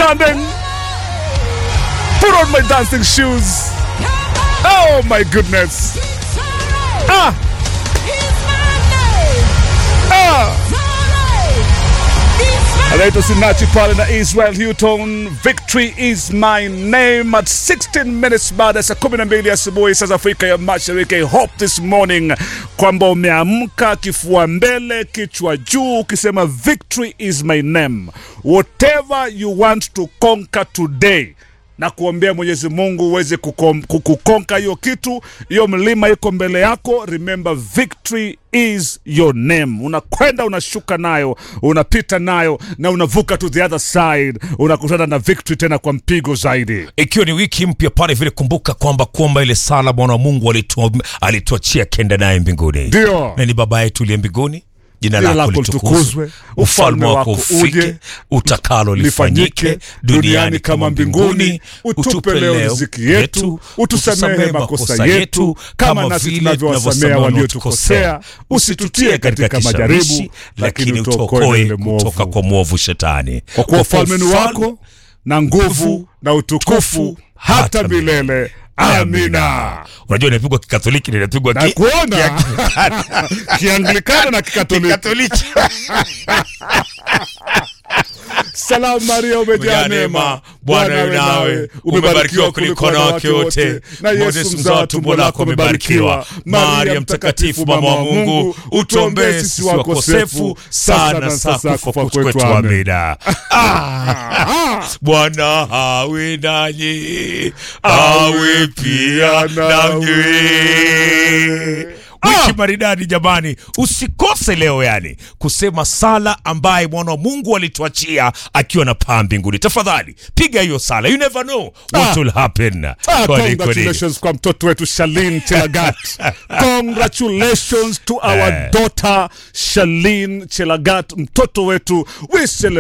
standing. Put on my dancing shoes. Oh my goodness. Ah, ah. Anaitwa Sinachi pale na Israel Houghton. Victory is my name at 16 minutes baada ya saa 12 asubuhi saa za Afrika ya Mashariki. I hope this morning kwamba umeamka kifua mbele, kichwa juu, ukisema victory is my name. Whatever you want to conquer today na kuombea Mwenyezi Mungu uweze kukom- ku- kukonka hiyo kitu, hiyo mlima iko mbele yako. Remember victory is your name. Unakwenda unashuka nayo, unapita nayo na unavuka to the other side, unakutana na victory tena kwa mpigo zaidi. ikiwa ni wiki mpya pale vile, kumbuka kwamba kuomba ile sala Bwana wa Mungu alitua- alituachia kenda naye mbinguni, Ndio. na ni Baba yetu uliye mbinguni, jina Jina lako lako litukuzwe, litukuzwe, ufalme wako ufike, utakalo lifanyike duniani kama mbinguni. Utupe leo riziki yetu, utusamehe makosa yetu kama nasi tunavyowasamea waliotukosea, usitutie katika majaribu, lakini utuokoe yule kutoka kwa mwovu shetani, Kwa kuwa ufalme ni wako na nguvu na utukufu hata milele. Amina. Unajua inapigwa kikatholiki na inapigwa Na ki- kuona kianglikana na kikatoliki. kikatoliki. Salamu Maria, umejaa neema, Bwana yu nawe, umebarikiwa kuliko wanawake wote, na Yesu mzao wa tumbo lako amebarikiwa. Maria mtakatifu, mama wa Mungu, utuombee sisi wakosefu, sasa na saa kufa kwetu. Amina. Ah, Bwana awe nanyi, awe pia nanyi. Wiki maridadi jamani, usikose leo yani kusema sala ambaye mwana wa Mungu alituachia akiwa na paa mbinguni. Tafadhali piga hiyo sala, you never know what Ah. will happen. Ah, Kweli, kweli. congratulations kwa mtoto wetu Shalin Chelagat. congratulations to our Eh. daughter Shalin Chelagat, mtoto wetu we celebrate